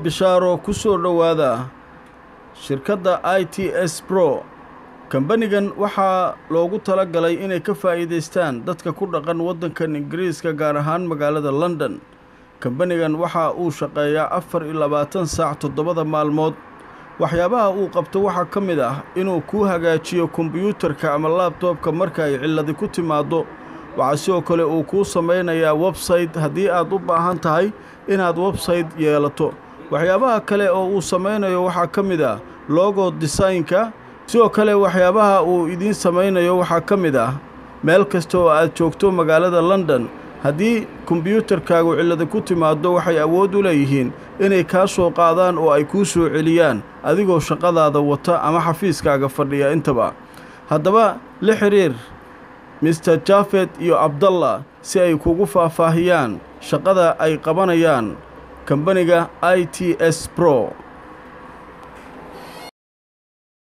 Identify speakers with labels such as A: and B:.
A: bishaaro ku soo dhowaada shirkadda i t s bro kambanigan waxaa loogu tala galay inay ka faa'iidaystaan dadka ku dhaqan waddankan ingiriiska gaar ahaan magaalada london kambanigan waxa uu shaqeeyaa afar iyo labaatan saac toddobada maalmood waxyaabaha uu qabto waxaa ka mid ah inuu kuu hagaajiyo kombiyuutarka ama laabtoobka marka ay cilladi ku timaaddo waxaa sidoo kale uu kuu samaynayaa websayte haddii aad u baahan tahay inaad websayte yeelato waxyaabaha kale oo uu samaynayo waxaa ka mid ah logo desaynka sidoo kale waxyaabaha uu idiin samaynayo waxaa ka mid ah meel kasta oo aad joogto magaalada london haddii kombiyuutarkaagu cillada ku timaaddo waxay awood u leeyihiin inay kaa soo qaadaan oo ay kuu soo celiyaan adigoo shaqadaada wata ama xafiiskaaga fadhiya intaba haddaba la xidhiir mister jafet iyo abdallah si ay kugu faahfaahiyaan shaqada ay qabanayaan kambaniga i t s bro